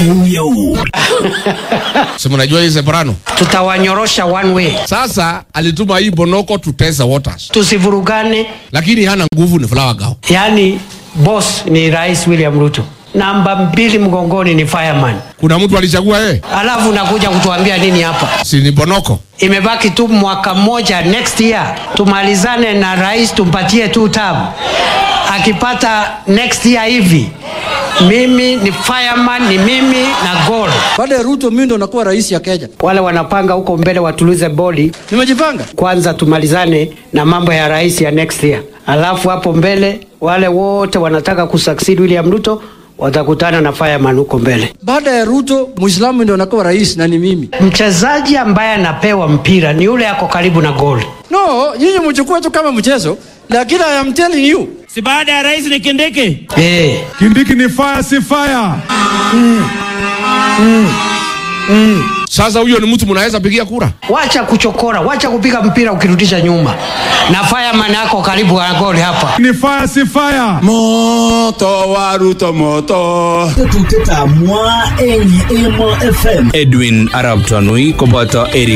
Euyeu. si mnajua hii Separano. tutawanyorosha one way, Sasa alituma hii Bonoko to test the waters, tusivurugane. lakini hana nguvu, ni Flower Girl. Yaani boss ni Rais William Ruto, namba mbili mgongoni ni fireman, Kuna mtu alichagua yeye, alafu unakuja kutuambia nini hapa? si ni Bonoko? Imebaki tu mwaka mmoja, next year tumalizane na rais, tumpatie tu term. Akipata next year hivi, mimi ni fireman, ni mimi na goal. Baada ya Ruto mimi ndo nakuwa rais ya Kenya. Wale wanapanga huko mbele watulize boli Nimejipanga. kwanza, tumalizane na mambo ya rais ya next year, alafu hapo mbele wale wote wanataka kusucceed William Ruto watakutana na fireman huko mbele. Baada ya Ruto Muislamu ndo nakuwa rais na ni mimi. Mchezaji ambaye anapewa mpira ni yule ako karibu na goli. No, nyinyi mchukue tu kama mchezo, lakini I am telling you. Si baada ya rais ni Kindiki? Eh, Kindiki ni fire si fire. Sasa huyo ni mtu mnaweza pigia kura? wacha kuchokora, wacha kupiga mpira ukirudisha nyuma, na fireman ako karibu na goli hapa. Ni fire si fire. Moto wa Ruto moto. Tetuteta mwa enyi emo FM. Edwin Arab Tanui koboto Eric